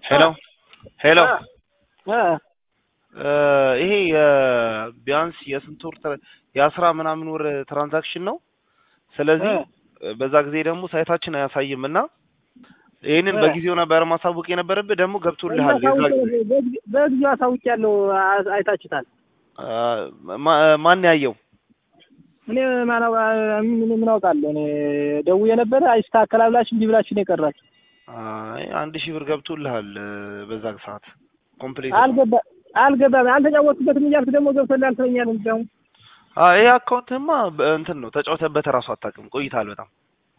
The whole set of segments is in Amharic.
ሄሎ ሄሎ እ ይሄ ቢያንስ የስንት ወር ትራ- የአስራ ምናምን ወር ትራንዛክሽን ነው። ስለዚህ በዛ ጊዜ ደግሞ ሳይታችን አያሳይም እና ይህንን እ በጊዜው ነበር ማሳወቅ የነበረብህ። ደግሞ ገብቶልሃል የዛ ጊዜ በጊዜው አሳውቂያለሁ። አ- አይታችሁታል። አ፣ ማ- ማን ያየው? እኔ ማነው ምን ምን አውቃለሁ። እኔ ደውዬ ነበረ አይስተካከላል ብላችሁ እንዲህ ብላችሁ ነው የቀራችሁ። አይ አንድ ሺህ ብር ገብቶልሃል በዛ ሰዓት ኮምፕሊት አልገባ አልገባም አልተጫወትኩበትም እያልክ ደግሞ ገብቶልሃል ትለኛለህ። እንዲያውም ይሄ አካውንትማ በ- እንትን ነው ተጫውተበት እራሱ አታውቅም። ቆይታል በጣም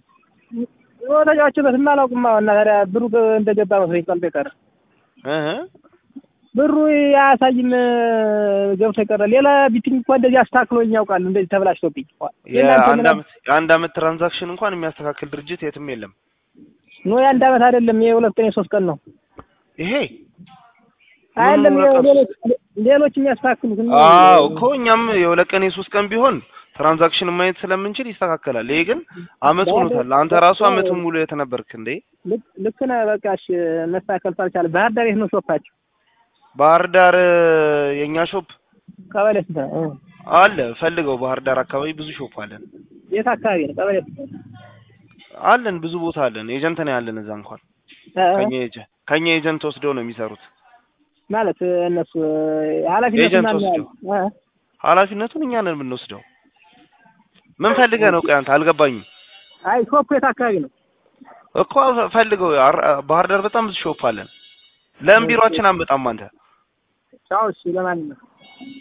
ተጫዋችበት አላውቅም። እና ታዲያ ብሩ ገ- እንደገባ መስሎኝ ቀልጦ የቀረ እህ ብሩ አያሳይም ገብቶ የቀረ ሌላ ቢቲንግ እንኳን እንደዚህ አስተካክሎኝ ያውቃል። እንደዚህ ተበላሽቶብኝ የእናንተ የአንድ ምናምን- አመት የአንድ አመት ትራንዛክሽን እንኳን የሚያስተካክል ድርጅት የትም የለም። ኖ የአንድ አመት አይደለም የሁለት ቀን የሶስት ቀን ነው። ይሄ አይደለም ሁለት ቀን ሌሎች ሌሎች የሚያስተካክሉት እነ- አዎ እኮ እኛም የሁለት ቀን የሶስት ቀን ቢሆን ትራንዛክሽን ማየት ስለምንችል ይስተካከላል። ይሄ ግን አመት ሆኖታል። አንተ ራሱ አመቱን ሙሉ የት ነበርክ እንዴ? ልክ ልክ ነህ። በቃ እሺ መስተካከል ሳልቻለ ባህር ዳር የት ነው ሾፓችሁ? ባህር ዳር የኛ ሾፕ ቀበሌ ስንት ነው? እ አለ ፈልገው። ባህር ዳር አካባቢ ብዙ ሾፕ አለን የት አካባቢ ነው? ቀበሌ ስንት ነው? አለን ብዙ ቦታ አለን። ኤጀንት ነው ያለን እዛ እንኳን እ እ ከኛ ኤጀንት ከኛ ኤጀንት ወስደው ነው የሚሰሩት። ማለት እነሱ ኃላፊነት ኤጀንት ማን ወስደው ያለው? እ ኃላፊነቱን እኛ ነን የምንወስደው። ምን ፈልገህ ነው? ቆይ አንተ አልገባኝም አይ ሾፑ የት አካባቢ ነው? እኮ ፈልገው። አር- ባህር ዳር በጣም ብዙ ሾፕ አለን። ለምን ቢሮአችን አንመጣም አንተ? ቻው። እሺ ለማንኛውም